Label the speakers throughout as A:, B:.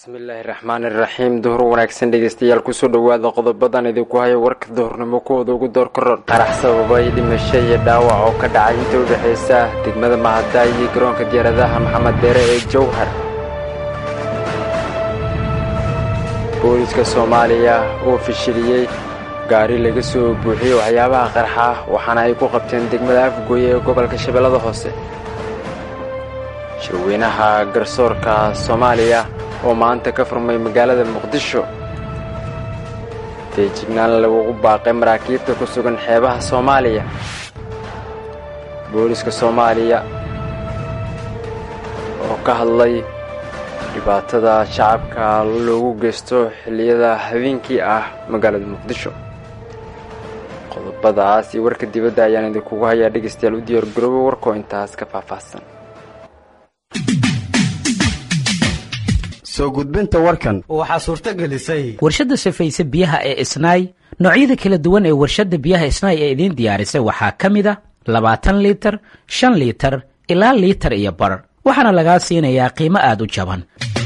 A: bismillaahi raxmaani raxiim duhur wanaagsan dhegeystayaal kusoo dhowaada qodobadan idinku haya warka duhurnimo kuwooda ugu door karoon qarax sababay dhimasho iyo dhaawac oo ka dhacay inta u dhexaysa degmada mahadaay iyo garoonka diyaaradaha maxamed deere ee jowhar booliska soomaaliya oo fashiliyey gaari laga soo buuxiyey waxyaabaha qarxa waxaana ay ku qabteen degmada afgooye ee gobolka shabeellada hoose shirweynaha garsoorka soomaaliya oo maanta ka furmay magaalada muqdisho feejignaan lagugu baaqay maraakiibta ku sugan xeebaha soomaaliya booliska soomaaliya oo ka hadlay dhibaatada shacabka loogu geysto xilliyada habeenkii ah magaalada muqdisho qodobadaas iyo warka dibadda ayaan idinkugu hayaa dhegaystayaal u diyaar garoobo warkoo intaas ka faahfaahsan
B: soo gudbinta warkan
C: waxaa suurto gelisay
D: warshadda safayse biyaha ee isnaay noocyada kala duwan ee warshadda biyaha isnaay ee idiin diyaarisay waxaa ka mid a labaatan liitar shan liitar ilaa liitar iyo bar waxaana lagaa siinayaa qiimo aad u jaban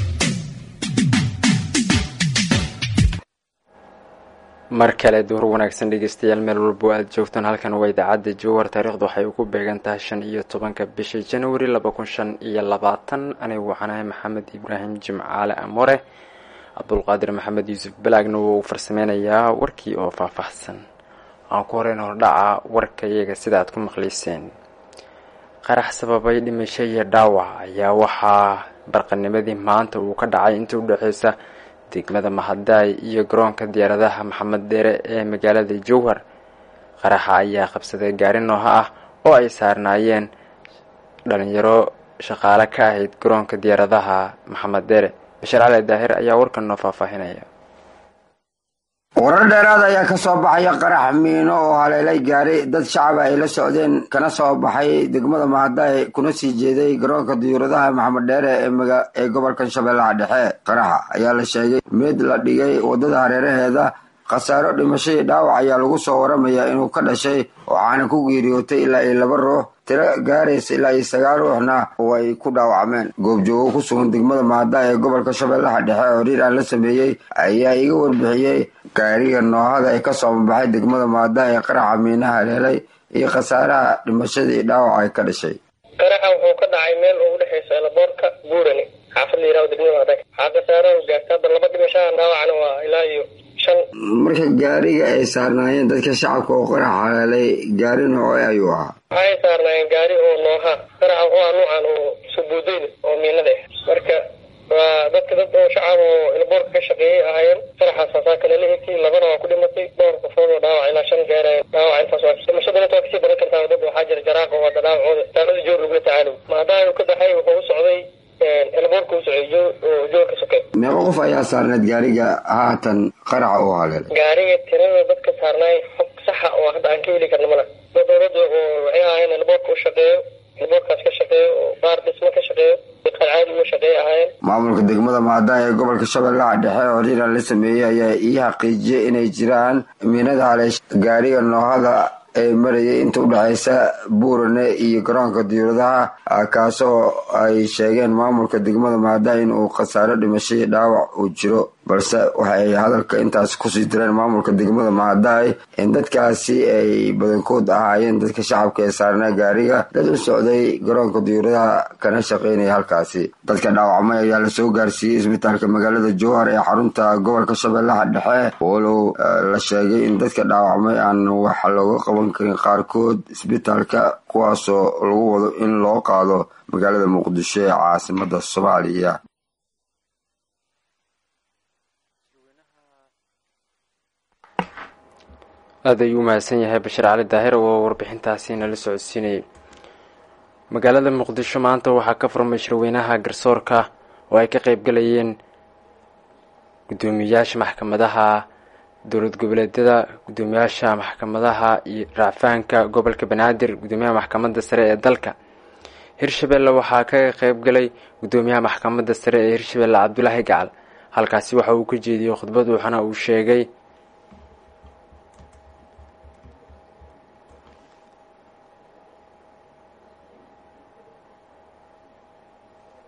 A: mar kale duhur wanaagsan dhegeystayaal meel walbo aad joogtaan halkan waa idaacadda jowhar taariikhdu waxay ugu beegan tahay shan iyo tobanka bisha januari laba kun shan iyo labaatan anigu waxaanahay maxamed ibraahim jimcaale amore cabdulqaadir maxamed yuusuf balaagna wuu u farsameynayaa warkii oo faahfaahsan aan ku horeyn hordhaca warka iyaga sida aad ku maqlayseen qarax sababay dhimasho iyo dhaawac ayaa waxaa barqanimadii maanta uu ka dhacay inta u dhexeysa degmada mahadaay iyo garoonka diyaaradaha maxamed deere ee magaalada jowhar qaraxa ayaa qabsaday gaari nooha ah oo ay saarnaayeen dhalinyaro shaqaale ka ahayd garoonka diyaaradaha maxamed deere bashar cali daahir ayaa warkan noo faahfaahinaya
B: warar dheeraad ayaa ka soo baxaya qarax miino oo haleelay gaari dad shacaba ay la socdeen kana soo baxay degmada mahadaay kuna sii jeeday garoonka diyuuradaha maxamed dheere ee gobolkan shabeellaha dhexe qaraxa ayaa la sheegay mid la dhigay waddada hareeraheeda khasaaro dhimashadii dhaawac ayaa lagu soo waramayaa inuu ka dhashay waxaana ku geeriyootay ilaa iyo laba ruux tiro gaaraysa ilaa iyo sagaal ruuxna way ku dhaawacmeen goobjoogo ku sugan degmada mahadaay ee gobolka shabeellaha dhexe oo riir aan la sameeyey ayaa iga warbixiyey gaariga noohada ee ka soo mabaxay degmada mahadaay ee qaraxa miinaha haleelay iyo khasaaraha dhimashadii dhaawac ay ka dhashay
E: qaraxa wuxuu ka dhacay meel oo udhexaysa elaboorka buurani xaafad la yiraho degmada mahadaay waxaa khasaaraha gaarta hadda laba dhimashaha dhaawacna waa ilaa iyo
B: marka gaariga ay saarnaayeen dadka shacabka oo qarax haleelay gaari nooce ayuu ahaa
E: waxay saarnaayeen gaari oo nooha qaraxa wuxuu ahaa nuucan oo subuudeyda oo miinada ah marka waa dadka dad oo shacab oo ilboorka ka shaqeeyay ahaayeen qaraxaas haasaa kale la egtay labana waa ku dhimatay dhowr qofood oo dhaawac ilaa shan gaaraya dhaawac intaas waa dhimashadana inta waa kasii badan kartaa dad waxaa jira jaraaq oo hadda dhaawacooda taalada joor lagula tacaalow maadaama uu ka baxay wuxuu u socday elboorka u socday oo joorka sokay
B: meeqo qof ayaa saarneed gaariga haatan qaraxa oo haleelay
E: gaariga tirada dadka saarnaay xog saxa oo hadda aan ka heli karna mala dad dowladda oo waxay ahaayeen elboorka u shaqeeyo elboorkaas ka shaqeeyo oo baar dhismo ka shaqeeyo caadi uga shaqeeya ahaayeen
B: maamulka degmada mahadaay ee gobolka shabeellaha dhexe oo riiraan la sameeyey ayaa ii xaqiijiyey inay jiraan miinada haleesh gaariga noohada ee marayay inta u dhexaysa buurane iyo garoonka diyuuradaha kaasoo ay sheegeen maamulka degmada mahadaay in uu khasaaro dhimashadii dhaawac uu jiro balse waxay hadalka intaas kusii direen maamulka degmada mahadaay in dadkaasi ay badankood ahaayeen dadka shacabka ee saarnaa gaariga dad u socday garoonka diyuuradaha kana shaqaynaya halkaasi dadka dhaawacmay ayaa lasoo gaarsiiyey isbitaalka magaalada jowhar ee xarunta gobolka shabeellaha dhexe walow la sheegay in dadka dhaawacmay aan wax looga qaban karin qaarkood isbitaalka kuwaasoo lagu wado in loo qaado magaalada muqdisho ee caasimada soomaaliya
A: aada ayuu umahadsan yahay bashir cali daahir oo warbixintaasi nala socodsiinayay magaalada muqdisho maanta waxaa ka furmay shirweynaha garsoorka oo ay ka qeybgalayeen guddoomiyayaasha maxkamadaha dowlad goboleedyada guddoomiyaasha maxkamadaha iyo racfaanka gobolka banaadir guddoomiyaha maxkamadda sare ee dalka hirshabelle waxaa ka qeybgalay guddoomiyaha maxkamadda sare ee hirshabelle cabdulaahi gacal halkaasi waxa uu ka jeediyey khudbad waxaana uu sheegay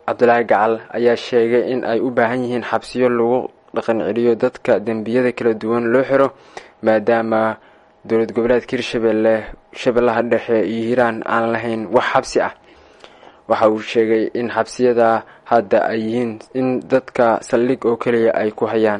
A: cabdulaahi gacal ayaa sheegay in ay u baahan yihiin xabsiyo lagu dhaqan celiyo dadka dembiyada kala duwan loo xiro maadaama dowlad goboleedka hirshabelle shabeellaha dhexe iyo hiiraan aan lahayn wax xabsi ah waxa uu sheegay in xabsiyada hadda ay yihiin in dadka saldhig oo keliya ay ku hayaan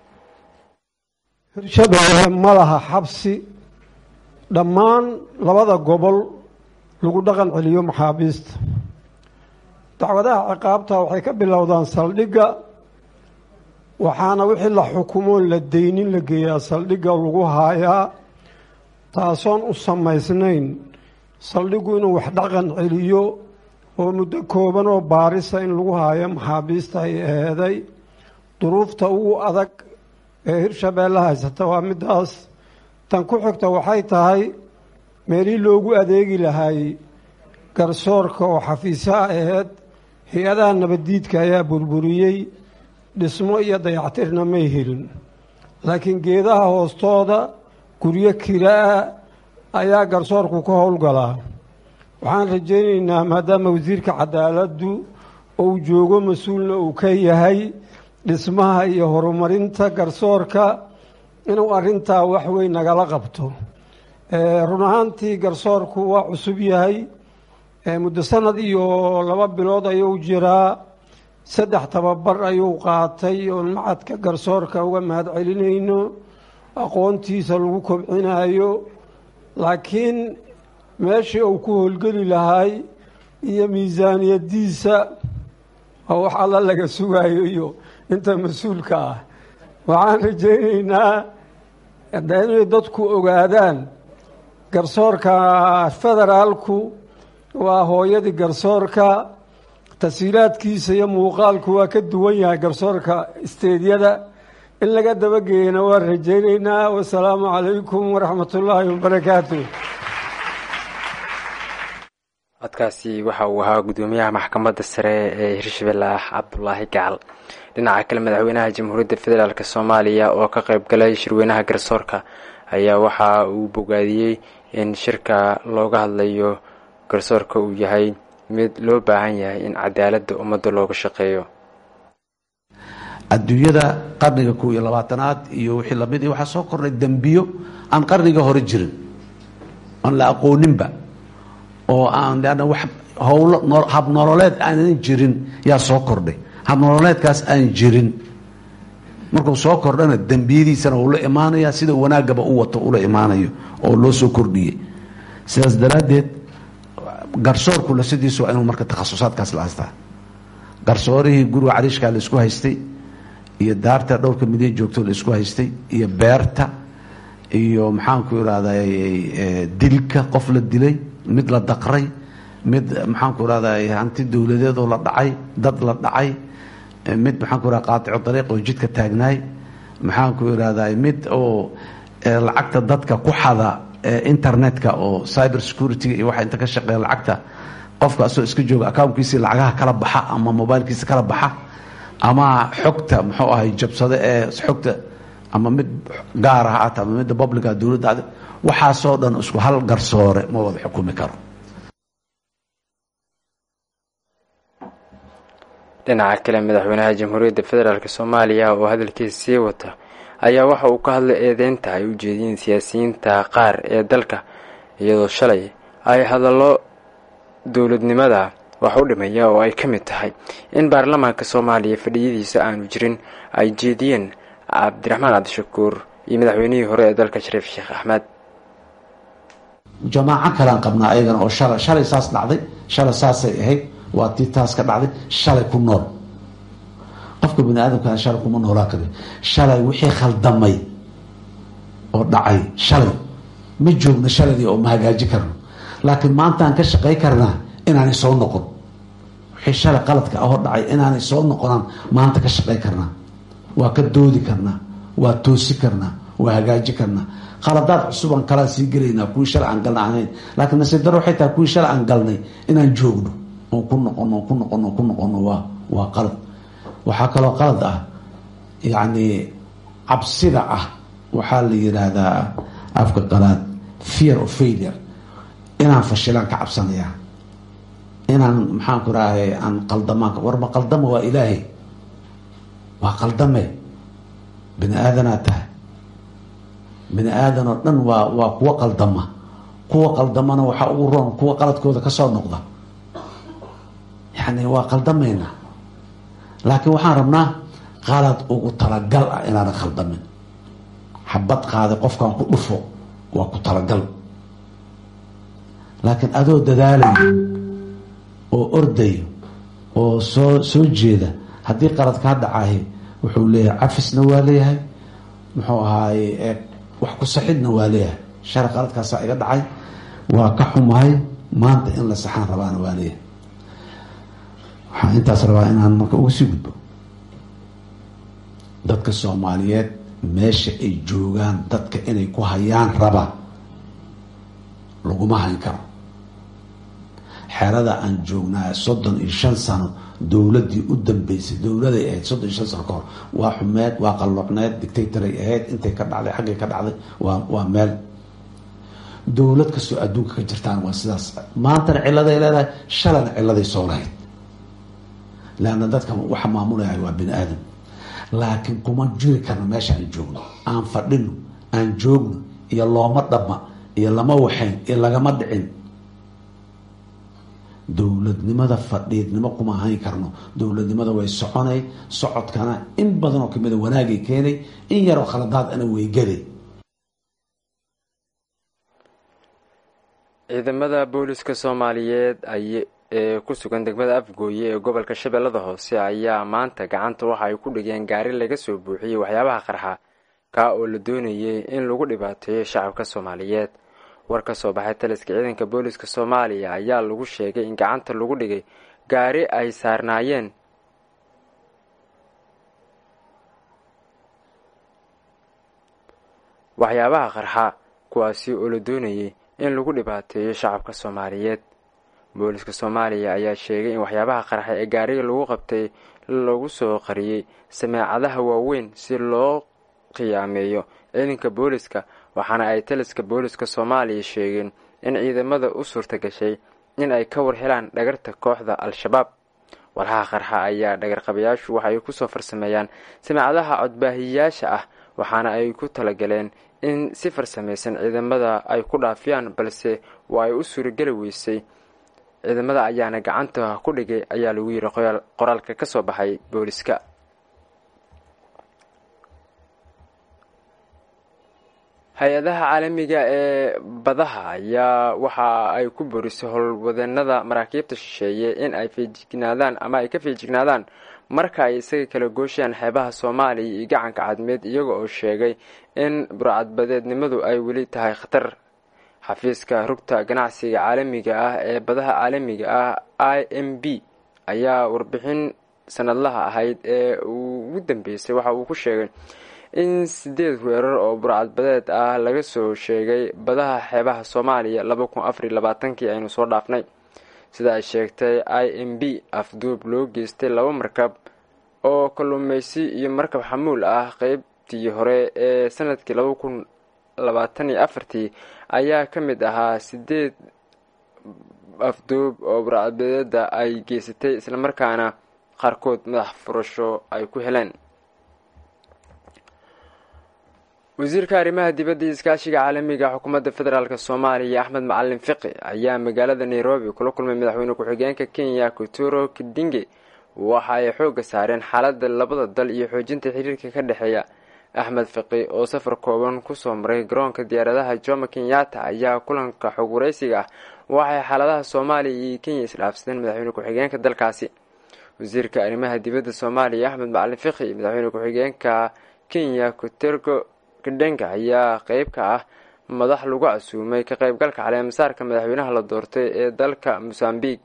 C: hirshabelle ma laha xabsi dhammaan labada gobol lagu dhaqan celiyo maxaabiista dacwadaha ciqaabta waxay ka bilowdaan saldhigga waxaana wixii la xukumoon la deynin la geeyaa saldhigga lagu haayaa taasoon u samaysnayn saldhiggu inuu wax dhaqan celiyo oo muddo kooban oo baarisa in lagu haayo maxaabiista ay eeday duruufta ugu adag ee hirshabeelle haysata waa middaas tan ku xigta waxay tahay meelihii loogu adeegi lahay garsoorka oo xafiisaha aheyd hay-adaha nabaddiidka ayaa burburiyey dhismo iyo dayactirna may helin laakiin geedaha hoostooda guryo kira-a ayaa garsoorku ka howlgalaa waxaan rajaynaynaa maadaama wasiirka cadaaladdu uu joogo mas-uulna uu ka yahay dhismaha iyo horumarinta garsoorka inuu arrintaa wax weyn nagala qabto run ahaantii garsoorku waa cusub yahay muddo sanad iyo laba bilood ayuu jiraa saddex tababar ayuu qaatay oon macadka garsoorka uga mahad celinayno aqoontiisa lagu kobcinayo laakiin meeshii uu ku howlgeli lahay iyo miisaaniyadiisa oo wax alla laga sugayo iyo inta mas-uulka ah waxaan rajaynaynaa inay dadku ogaadaan garsoorka federaalku waa hooyadii garsoorka tasiilaadkiisa iyo muuqaalku waa ka duwan yahay garsoorka isteedyada in laga dabageeyana waan rajaynaynaa wasalaamu calaykum waraxmat ullaahi wabarakaatu
A: codkaasi waxa uu ahaa guddoomiyaha maxkamadda sare ee hirshabelle ah cabdulaahi gacal dhinaca kale madaxweynaha jamhuuriyadda federaalk soomaaliya oo ka qayb galay shirweynaha garsoorka ayaa waxa uu bogaadiyey in shirka looga hadlayo garsoorka uu yahay mid loo baahan yahay in cadaaladda ummadda looga shaqeeyo
F: adduunyada qarniga kow iyo labaatanaad iyo wixii lamid waxaa soo kordhay dembiyo aan qarniga hore jirin aan la aqooninba oo aan leanna wax howlo habnololeed aanan jirin yaa soo kordhay habnololeedkaas aan jirin markuu soo kordhana dembiyadiisana uu la imaanaya sida wanaagaba u wato ula imaanayo oo loo soo kordhiyey sidaas daraaddeed garsoorku lasidiisu waa inuu marka takhasusaadkaas la haystaa garsoorihii guriga cariishkaa la isku haystay iyo daarta dhowrka midyan joogto la isku haystay iyo beerta iyo maxaanku irahday dilka qof la dilay mid la daqray mid maxaanku irahday hanti dowladeedoo la dhacay dad la dhacay mid maxaanku irahda qaatico dariiq oo jidka taagnaay maxaanku irahday mid oo lacagta dadka ku xada internetka oo cyber security-ga iyo waxa inta ka shaqeeya lacagta qofka asoo iska jooga accounkiisii lacagaha kala baxa ama mobilkiisa kala baxa ama xogta muxuu ahay jabsade ee xogta ama mid gaar ah ata ama midda publica dowladda waxaasoo dhan isku hal garsoore ma wada xukumi karo
A: dhinaca kale madaxweynaha jamhuuriyadda federaalk soomaaliya oo hadalkiisa sii wata ayaa waxa uu ka hadlay eedeynta ay u jeediyeen siyaasiyiinta qaar ee dalka iyadoo shalay ay hadallo dowladnimada wax u dhimaya oo ay ka mid tahay in baarlamaanka soomaaliya fadhiyadiisa aanu jirin ay jeediyeen cabdiraxmaan cabdishakuur iyo madaxweynihii hore ee dalka shariif sheekh axmed
F: jamaaco kalean qabnaa ayagana oo shala shalay saas dhacday shalay saasay ahayd waa tii taas ka dhacday shalay ku nool qofka bani aadamkaa shalay kuma noolaa kari shalay wixii khaldamay oo dhacay shalay ma joogno shaladii oo ma hagaaji karno laakiin maantaan ka shaqay karnaa inaanay soo noqon wixii shalay qaladka ahoo dhacay inaanay soo noqonaan maanta ka shaqay karnaa waa ka doodi karnaa waa toosi karnaa waa hagaaji karnaa qaladaad cusubaan kalaa sii gelaynaa kuwii shalay aan galna ahayn laakiin nasiib daro waxay tahay kuwii shalay aan galnay inaan joogno oon ku noqono on ku noqono on ku noqono waa waa qalad waxaa kaloo qalad ah yacni cabsida ah waxaa la yidhaahdaa afka qalaad fear of failure inaan fashilaan ka cabsanayaa inaan maxaan ku rahay aan qaldamaan war ma qaldama waa ilaahay waa qaldame bini aadanaa tahay bini aadan oo dhan waa waa kuwa qaldama kuwa qaldamana waxaa ugu roon kuwa qaladkooda kasoo noqda yani waa qaldamayna laakiin waxaan rabnaa qalad ugu talagal ah inaanan khaldamin xabad qaaday qofkaan ku dhufo waa ku talagal laakiin adoo dadaalayo oo ordayo oo soo soo jeeda haddii qalad kaa dhacahay wuxuu leeyahay cafisna waa leeyahay muxuu ahaaye wax ku saxidna waa leeyahay shar qaladkaasaa iga dhacay waa ka xumahay maanta in la saxaan rabaana waa leeyahay waxaan intaas rabaa inaan marka uga sii gudbo dadka soomaaliyeed meesha ay joogaan dadka inay ku hayaan raba laguma hayn karo xerada aan joognaa soddon iyo shan sano dowladdii u dambeysay dowladay ahayd soddon iyo shan sano ka hor waa xumeed waa qalloocneed dictatoray ahayd intay ka dhacday xaggay ka dhacday waa waa meel dowlad kastoo adduunka ka jirtaan waa sidaas maantana ciladay leedahay shalana ciladay soo lahayd leanna dadka waxa maamulaya waa bini aadam laakiin kuma jiri karno meesha aan joogno aan fadhino aan joogno iyo looma dhama iyo lama waxayn iyo lagama dhicin dowladnimada fadhiidnimo kuma hayn karno dowladnimada way soconay socodkana in badan oo kamida wanaagay keenay in yaroo khaladaad ana weygaday
A: ciidamada booliska soomaaliyeed ay ee ku sugan degmada afgooye ee gobolka shabeellada hoose ayaa maanta gacanta waxa ay ku dhigeen gaari laga soo buuxiyey waxyaabaha qarxa kaa oo la doonayay in lagu dhibaateeyo shacabka soomaaliyeed war ka soo baxay taliska ciidanka booliska soomaaliya ayaa lagu sheegay in gacanta lagu dhigay gaari ay saarnaayeen waxyaabaha qarxa kuwaasi oo la doonayay in lagu dhibaateeyo shacabka soomaaliyeed booliska soomaaliya ayaa sheegay in waxyaabaha qarxa ee gaariga lagu qabtay lagu soo qariyey sameecadaha waaweyn si loo qiyaameeyo ciidanka booliska waxaana ay taliska booliska soomaaliya sheegeen in ciidamada u suurta gashay in ay ka war helaan dhagarta kooxda al-shabaab warhaha qarxa ayaa dhagarqabayaashu waxay kusoo farsameeyaan sameecadaha codbaahiyayaasha ah waxaana ay ku talagaleen in si farsamaysan ciidamada ay ku dhaafiyaan balse waa ay u suurageli weysay ciidamada ayaana gacanta ku dhigay ayaa lagu yiri qoraalka ka soo baxay booliska hay-adaha caalamiga ee badaha ayaa waxa ay ku borisay howlwadeenada maraakiibta shisheeye in ay feejignaadaan ama ay ka feejignaadaan marka ay isaga kala gooshayaan xeebaha soomaaliya iyo gacanka cadmeed iyaga oo sheegay in burcadbadeednimadu ay weli tahay khatar xafiiska rugta ganacsiga caalamiga ah ee badaha caalamiga ah i m b ayaa warbixin sanadlaha ahayd ee ugu dambeysay waxa uu ku sheegay in sideed weerar oo burcadbadeed ah laga soo sheegay badaha xeebaha soomaaliya laba kun afariy labaatankii aynu soo dhaafnay sida ay sheegtay i m b afduub loo geystay laba markab oo kalluumeysi iyo markab xamuul ah qeybtii hore ee sanadkii laba kun labaatan iyo afartii ayaa ka mid ahaa sideed afduub oo burcadbadeeda ay geysatay islamarkaana qaarkood madax furasho ay ku heleen wasiirka arrimaha dibadda iyo iskaashiga caalamiga xukuumadda federaalk soomaaliya axmed macalin fiqi ayaa magaalada nairobi kula kulmay madaxweyne ku-xigeenka kenya kuturo kidinge waxa ay xoogga saareen xaaladda labada dal iyo xoojinta xiriirka ka dhexeeya axmed fiqi oo safar kooban kusoo maray garoonka diyaaradaha jomo kenyatta ayaa kulanka xog waraysiga ah waxay xaaladaha soomaaliya iyo kenya isdhaafsadeen madaxweyne ku-xigeenka dalkaasi wasiirka arrimaha dibadda soomaaliya axmed macalin fiqi iyo madaxweyne ku-xigeenka kenya kutergo kadhenga ayaa qeyb ka ah madax lagu casuumay ka qeybgalka caleemasaarka madaxweynaha la doortay ee dalka mosambiq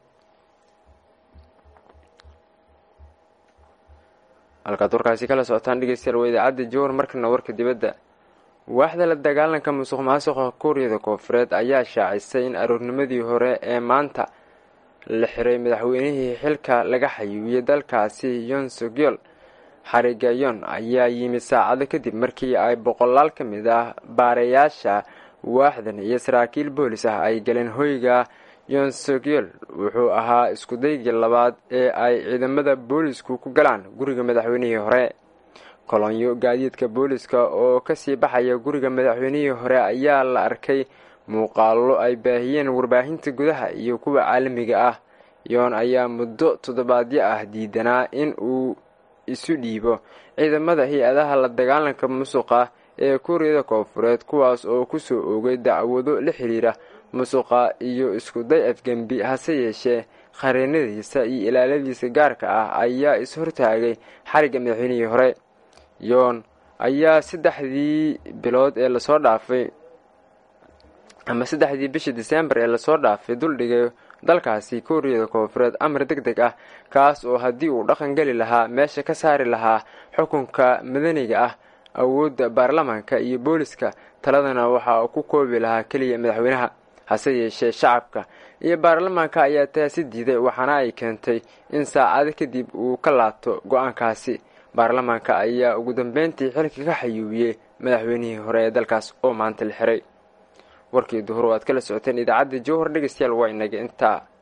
A: halkaad warkaasi kala socotaan dhegeystayaal waa idaacadda jowar markana warka dibadda waaxda la dagaalanka musuq maasuqa kuuriyada koofureed ayaa shaacisay in aroornimadii hore ee maanta la xiray madaxweynihii xilka laga xayuubiyey dalkaasi yon sogyol xarigayon ayaa yimid saacado kadib markii ay boqolaal ka mid ah baarayaasha waaxdan iyo saraakiil boolis ah ay galeen hoyga yonsogel wuxuu ahaa iskudaygii labaad ee ay ciidamada boolisku ku galaan guriga madaxweynihii hore kolonyo gaadiidka booliska oo kasii baxaya guriga madaxweynihii hore ayaa la arkay muuqaallo ay baahiyeen warbaahinta gudaha iyo kuwa caalamiga ah yoon ayaa muddo toddobaadyo ah diidanaa in uu isu dhiibo ciidamada hay-adaha la dagaalanka musuqa ee kuuriyada koonfureed kuwaas oo kusoo oogay dacwado la xiriira musuqa iyo iskuday afgembi hase yeeshee qareenadiisa iyo ilaaladiisa gaarka ah ayaa is-hortaagay xarigga madaxweynihii hore yoon ayaa saddexdii bilood ee lasoo dhaafay ama saddexdii bishii disembar ee lasoo dhaafay duldhigay dalkaasi kuuriyada koonfureed amar deg deg ah kaas oo haddii uu dhaqan geli lahaa meesha ka saari lahaa xukunka madaniga ah awoodda baarlamaanka iyo booliska taladana waxa uu ku koobi lahaa keliya madaxweynaha hase yeeshee shacabka iyo baarlamaanka ayaa taasi diiday waxaana ay keentay in saacado kadib uu ka laabto go-aankaasi baarlamaanka ayaa ugu dambeyntii xilka ka xayuubiyey madaxweynihii hore ee dalkaas oo maanta la xiray warkii duhur oo aad kala socoteen idaacadda jowhar dhegeystayaal waa inaga intaa